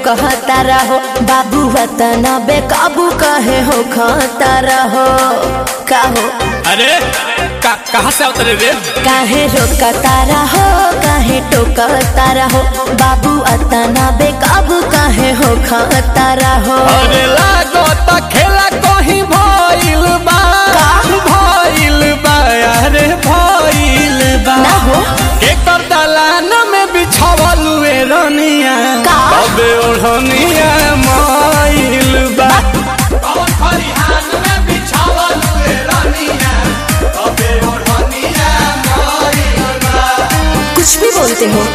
कहता रहो बाबू वतना बेकाबू कहे हो खाता रहो कहो अरे का, कहाँ से उतरे रे काहे रोकता रहो काहे टोकता रहो बाबू अतना बेकाबू काहे हो खाता रहो अरे लागो त खेला कहीं भइल बा भइल बा अरे भइल बा ना हो एकर दलान में बिछावल हुए रनिया का? अबे ओढ़निया माइल बा कौन खरिहान में बिछावल हुए रनिया अबे ओढ़निया माइल बा कुछ भी बोलते हो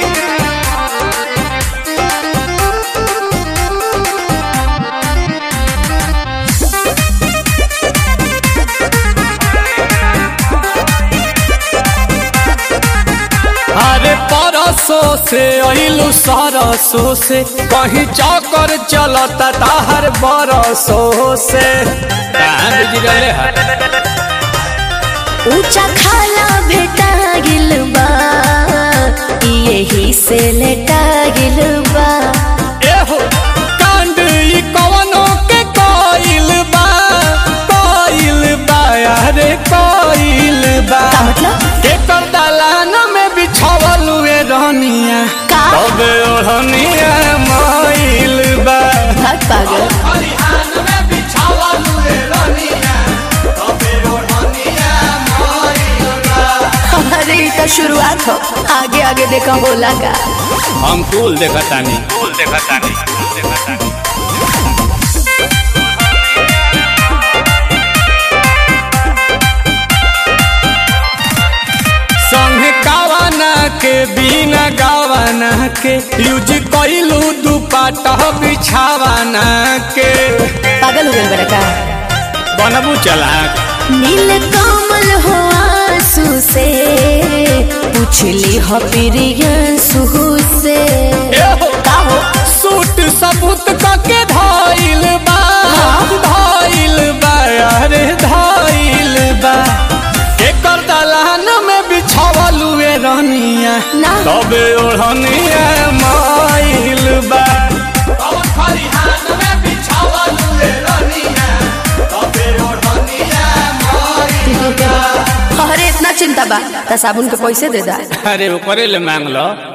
अरे परसों से अइलू सरसों से कहीं चौकर चलता ताहर बरसों से कहाँ बिजरले है ऊंचा खाला भेटा गिल बा यही से लेटा गिल बा एहो कांड ई कवनो के कोइल बा कोइल बा अरे कोइल बा का मतलब एकर दलान में बिछावल हुए रहनिया का? तबे ओढ़निया माइल बा भाग पागल खरिहान में बिछावल हुए रहनिया तबे ओढ़निया माइल बा अरे ये तो शुरुआत हो आगे आगे देखा बोला का हम कूल देखतानी कूल देखतानी कूल देखतानी संगे गावाना के बिना गावाना के यूज कइलू दुपट्टा बिछावाना के पागल हो गए बड़ा का बनबू चलाक नील कमल हो आंसू से पूछली हो प्रियंसु से एहो का हो सूट सबूत कके धाइल बा धाइल बा अरे धाइल बा एकर दलान में बिछावल हुए रहनिया ना। तबे ओढ़निया माइल बा अरे इतना चिंता बा त साबुन के पैसे दे दा अरे ओकरे ले मांग लो